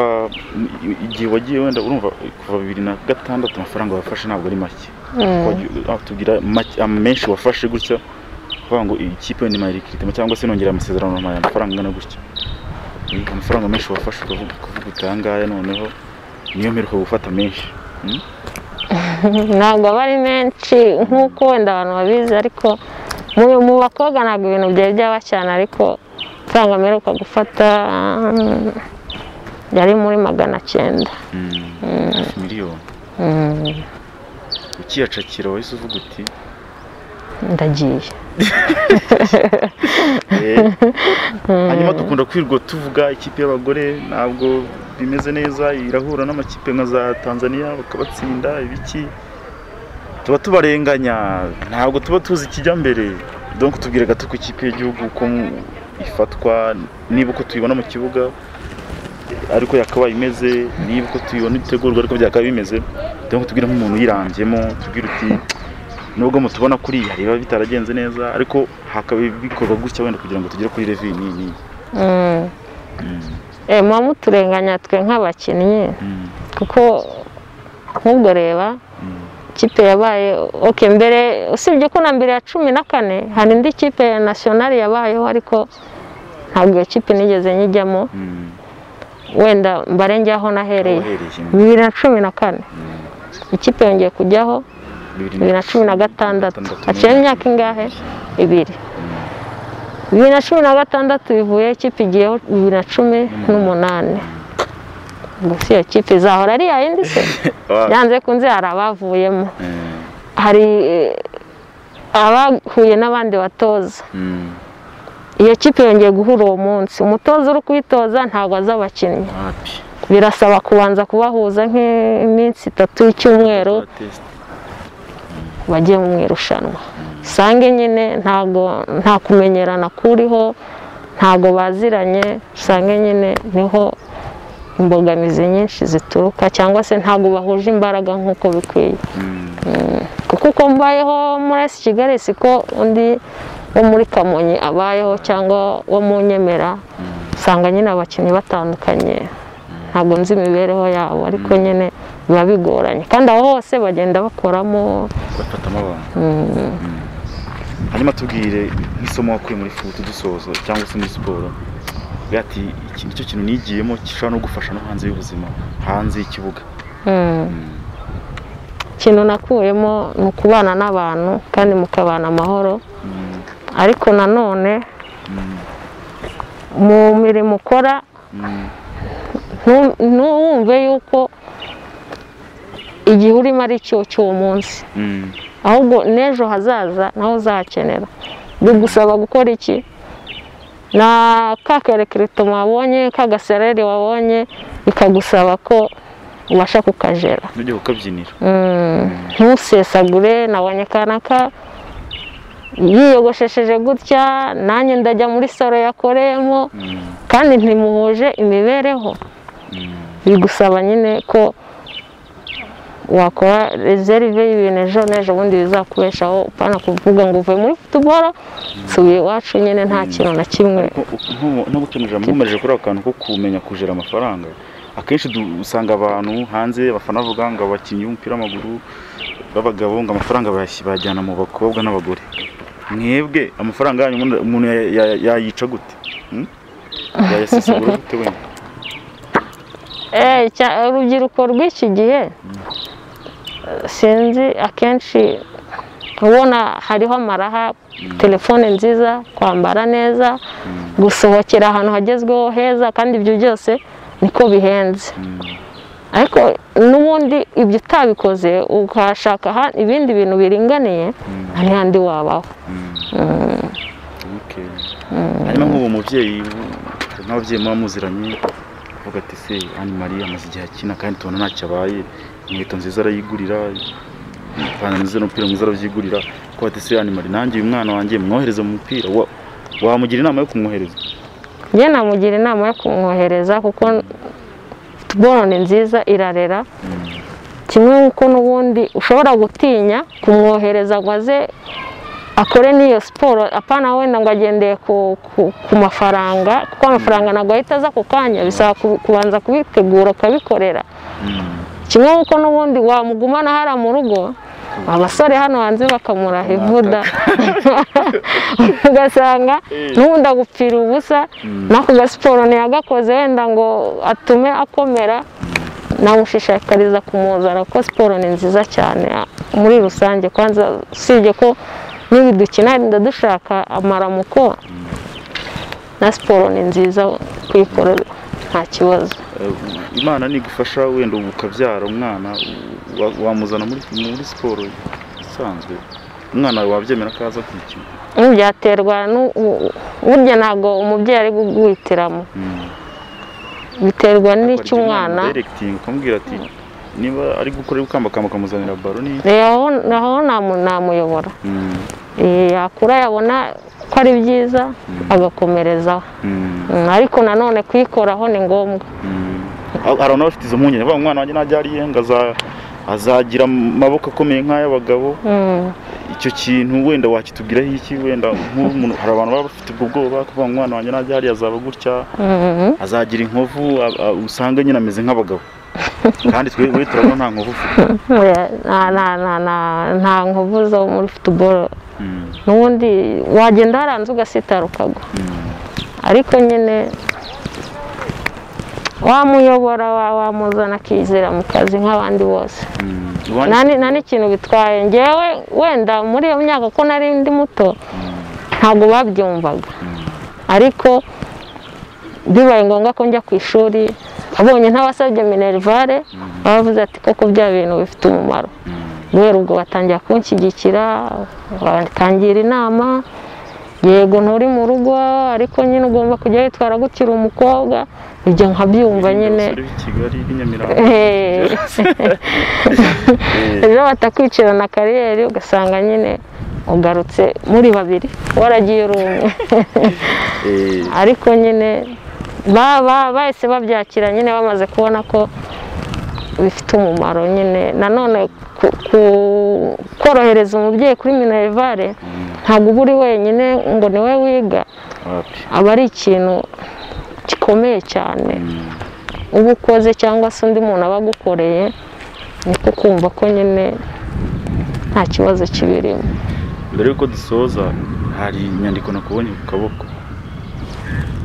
i- igihe wagiye wenda urumva kuva bibiri na gatandatu amafaranga wafashe ntabwo ari make Mm. Wagiye- ah, tubwira make- ah, menshi wafashe gutya kuvuga ngo iyi kipe ni mayirikiritimu cyangwa se nongera amasezerano aya amafaranga angana gutya Eh, amafaranga menshi wafashe ukavuga kuvuga uti aya ngaya noneho niyo mperuka gufata menshi Mm? ntabwo aba ari menshi nk'uko wenda abantu babizi ariko mu mu bakobwa ntabwo ibintu byari byaba cyane ariko amafaranga mperuka gufata mm, yari muri magana cyenda Mm, hafi miliyoni Mm, ukiyacakira wahise uvuga uti ndagiye Eh, hanyuma dukunda kwirirwa tuvuga ikipe y'abagore ntabwo bimeze neza irahura n'amakipe nka za tanzania bakabatsinda ibiki tuba tubarenganya ntabwo tuba tuzi ikijya mbere donc tubwire gato ku ikipe y'igihugu uko mu- ifatwa niba uko tuyibona mu kibuga ariko yakabaye imeze niba uko tuyibona itegurwa ariko byakaba bimeze donc tubwire nk'umuntu uyirangyemo tubwire uti nubwo mutubona kuri iyi hari biba bitaragenze neza ariko hakaba bikorwa gutya wenda kugira ngo tugere kuri revi ni ni Mm. Eh, muba muturenganya twe nk'abakinnyi kuko nk'ubwo reba ikipe yabaye ok mbere usibye ko na mbere ya cumi na kane hari indi kipe ya nasiyonari yabayeho ariko ntabwo iyo kipe nigeze nyijyamo wenda mbarengeho nahereye wahereye bibiri na cumi na kane ikipe yongeye kujyaho bibiri na cumi na gatandatu haciyeho imyaka ingahe ibiri bibiri na cumi na gatandatu bivuye ikipe igiyeho bibiri na cumi n'umunani gusa iyo kipe izahora ari iya yindi se byanze kunze hari abavuyemo hari eh, abahuye n'abandi batoza iyo kipe yongeye guhura uwo munsi umutoza uri kuyitoza ntabwo azi abakinnyi birasaba kubanza kubahuza nk'iminsi itatu y'icyumweru bajye mu irushanwa usange nyine ntabwo nta kumenyerana kuriho ntabwo baziranye usange nyine niho imbogamizi nyinshi zituruka cyangwa se ntabwo bahuje imbaraga nk'uko bikwiye kuko uko mbayeho muri esi kigali siko undi wo muri kamonyi abayeho cyangwa wo mu nyemera usanga nyine abakinnyi batandukanye ntabwo nzi imibereho yabo ariko nyine biba bigoranye kandi aho hose bagenda bakoramo bafatamo abantu Mm. hanyuma tubwire nk'isomo wakuye muri futu dusoza cyangwa se muri siporo Uvuge ati iki nicyo kintu nigiyemo gishobora no gufasha no hanze y'ubuzima hanze y'ikibuga Mm. ikintu nakuyemo ni ukubana n'abantu kandi mukabana amahoro Mm, ariko nanone mm, mu mirimo ukora mm, ntu- ntuwumve yuko igihe urimo ari cyo cy'uwo munsi mm, ahubwo n'ejo hazaza naho uzakenera bigusaba gukora iki na ka kerekirito wabonye ka gasereri wabonye bikagusaba ko ubasha kukajera nujya kukabyinira Mm, ntusesagure nabonye kanaka yiyogoshesheje gutya nanjye ndajya muri salo yakoreyemo Mm, kandi ntimuhuje imibereho mm. bigusaba nyine ko wakora rezerive y'ibintu ejo n'ejo bundi bizakubeshaho upana kuvuga ngo uvuye muri futuboro nsubiye iwacu nyine nta kintu na kimwe ntubukenera mpumereje kuri ako kantu ko kumenya kujera amafaranga akenshi du- usanga abantu hanze abafana bavuga ngo abakinnyi b'umupira w'amaguru b'abagabo ngo amafaranga bayas- bayajyana mu bakobwa n'abagore mwebwe amafaranga yanyu umuntu- umuntu ya- ya- yayica gute Hmm? yayasesagura gute wenda Eh, cya- urubyiruko rw'iki gihe sinzi akenshi ubona hariho amaraha telefone nziza kwambara neza gusohokera ahantu hagezweho heza kandi ibyo byose niko bihenze ariko n'ubundi ibyo utabikoze ukashaka aha- ibindi bintu biringaniye nta n'ahandi wabaho Okay. hanyuma nk'ubu mubyeyi hari n'ababyeyi muba muziranye uvuga ati se ani mariya amaze igihe akina kandi tubona ntacyo abaye inkweto nziza arayigurira ipantaro nziza n'umupira mwiza arabyigurira ko ati se ani mariya nanjye uyu mwana wanjye mwohereze mu mupira Wa- wamugira inama yo kumwohereza njye namugira inama yo kumwohereza kuko futuboro ni nziza irarera kimwe nk'uko n'ubundi ushobora gutinya kumwohereza ngo aze akore n'iyo siporo apana wenda ngo agendeye ku, ku, ku mafaranga kuko amafaranga ntabwo ahita aza ako kanya bisaba ku- kubanza kubitegura ukabikorera kimwe nk'uko n'ubundi wamugumana hariya mu rugo abasore hano hanze bakamuraha ivuda ugasanga n'ubundi agupfira ubusa n'ako gasiporo ntiyagakoze wenda ngo atume akomera namushishikariza kumuzana kuko siporo ni nziza cyane muri rusange kwanza usibye ko niba dukina wenda dushaka amaramuko na siporo ni nziza kuyikora nta kibazo Eh, imana nigufasha wenda ubu ukabyara umwana u- wa- wamuzana muri muri siporo isanzwe umwana wawe wabyemera ko aza kuyikina byaterwa n'u- u- burya ntabwo umubyeyi ari guhwitiramo Mm. biterwa n'icyo Ukarya umwana umudirekitinga ukamubwira ati niba ari gukora ibikambakamba ukamuzanira baro ni Eh, aho aho namu- namuyobora Mm, Eh, yakura yabona ko ari byiza agakomerezaho mm, Mm, ariko nanone kuyikoraho ni ngombwa mm. Ah, hari abafite izo mpungenge bavuga ngo umwana wanjye najya ariye ngo aza- azagira amaboko akomeye nk'ay'abagabo Mm, icyo kintu wenda wakitubwiraho iki wenda nk'umuntu hari abantu baba bafite ubwo bwoba kuvuga ngo umwana wanjye najya hariya azaba gutya mm, azagira inkovu a- a- usanga nyine ameze nk'abagabo kandi twe we turabona nta nkovu ufite oya, nta- nta- nta- nta- nta nkovu zo muri futuboro Mm, n'ubundi wagenda waranze ugasitara ukagwa mm, ariko nyine wamuyobora wa- wamuzana akizera mu kazi nk'abandi bose mm. Iwanyu- nta ni- nta n'ikintu bitwaye ngewe wenda muri iyo myaka ko nari ndi muto ntabwo babyumvaga ariko bibaye ngombwa ko njya ku ishuri abonye nk'abasabye minerivare bavuze ati koko bya bintu bifite umumaro guhera ubwo batangira kunshyigikira batangira inama yego nturi mu rugo ariko nyine ugomba kujya witwara gukira umukobwa ibyo nkabyumva nyine abasore b'i kigali b'i nyamirambo Eh. ejo batakwicirana kariyeri ugasanga nyine ugarutse muri babiri waragiye uri umwe Eh, ariko nyine ba- ba- bahise babyakira nyine bamaze kubona ko bifite umumaro nyine nanone ku- ku- korohereza umubyeyi kuri minerivare ntabwo uba uri wenyine ngo ni we wiga wapi aba ari ikintu gikomeye cyane uba ukoze cyangwa se undi muntu aba agukoreye niko kumva ko nyine nta kibazo kibirimo mbere yuko dusoza hari inyandiko nakubonye ku kaboko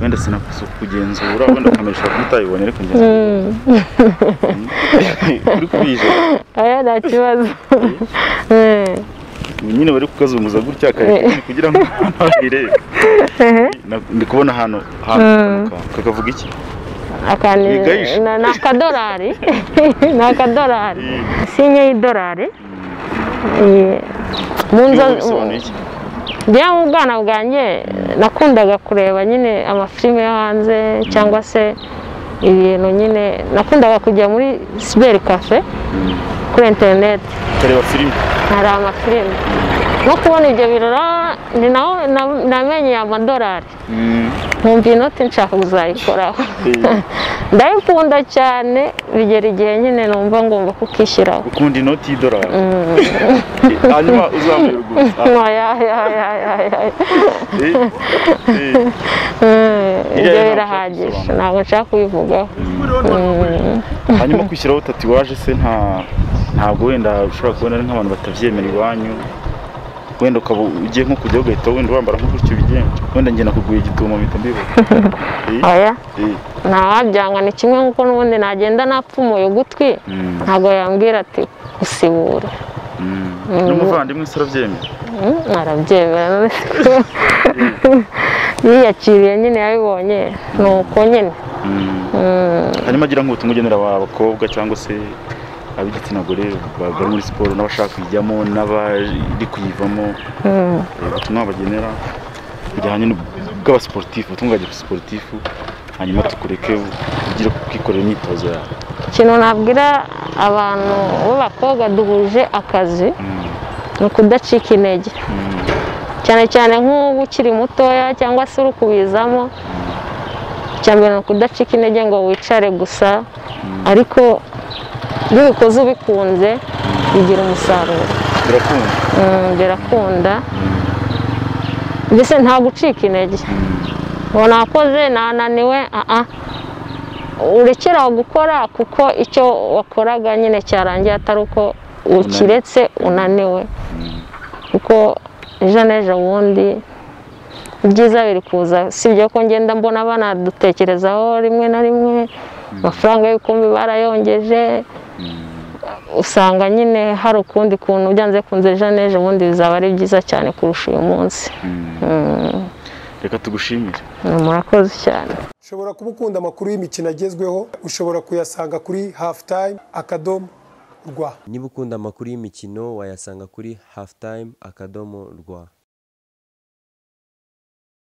wenda sinakuza kugenzura wenda kamera ishobora kuba utabibonye ariko ngenzura uri kuyijana aya nta kibazo Eh, nyine bari kukazunguza gutya akareka kugira ngo abantu babirebe Na- ndi kubona ahantu ahantu kamanuka. kakavuga iki akani Wigayishi. na- ni akadorari ni akadorari sinye y'idorari Eh, mu Ibihugu nzozi bisobanuye iki njyewe mu bwana bwanjye nakundaga kureba nyine amafilime yo hanze cyangwa se ibintu nyine nakundaga kujya muri siberi kafe kuri interineti ukareba filime hari amafilime no kubona ibyo birora ni naho na- namenye amadorari Mm, nkumva inoti nshaka kuzayikoraho eh, ndayikunda cyane bigera igihe nyine numva ngomba kukishyiraho ukunda inoti y'idolari hanyuma uzamure gusa Ayayayayayay. ibyo birahagije ntabwo nshaka kubivugaho hanyuma kwishyiraho tatuwaje se nta ntabwo wenda ushobora kubona ari nk'abantu batabyemera iwanyu wenda ukaba ugiye nko kujyaho ugahita wenda wambara nko gutyo bigenda wenda njye nakuguye igitumo mpita mbibona Eh, oya eh, ntawabyanga ni kimwe nk'uko n'ubundi nagenda napfumuye ugutwi mm, ntabwo yambwira ati usibura mm. n'umuvandimwe se arabyemera Mm, arabyemera none se ko yiyakiriye nyine yabibonye ni uko nyine Mm. Mm, hanyuma agira nk'ubutumwa ugenera abakobwa cyangwa se ab'igitsina gore bari muri siporo n'abashaka kuyijyamo n'abari kuyivamo mm. Eh, ubutumwa bagenera bujyanye n'u- bw'abasiporutifu ubutumwa bwa gisiporutifu hanyuma tukureke ugire kwikorera imyitozo yawe ikintu nabwira abantu b'abakobwa duhuje akazi Mm, ni ukudacika intege cyane cyane nk'ubu ukiri mutoya cyangwa se uri kubizamo icya mbere ni ukudacika intege ngo wicare gusa ariko iyo ubikoze ubikunze bigira umusaruro birakunda Mm, birakunda mbese nta gucika intege ngo nakoze nananiwe aha urekeraho gukora kuko icyo wakoraga nyine cyarangiye atari uko ukiretse unaniwe kuko ejo n'ejo bundi ibyiza biri kuza si ibyo ko ngenda mbona banadutekerezaho rimwe na rimwe amafaranga y'ibikombe barayongeje usanga nyine hari ukundi kuntu byanze kunze ejo n'ejo bundi bizaba ari byiza cyane kurusha uyu munsi Mm, reka tugushimire murakoze cyane ushobora kuba ukunda amakuru y'imikino agezweho ushobora kuyasanga kuri hafu tayime akadomo rwa niba ukunda amakuru y'imikino wayasanga kuri halftime akadomo rwa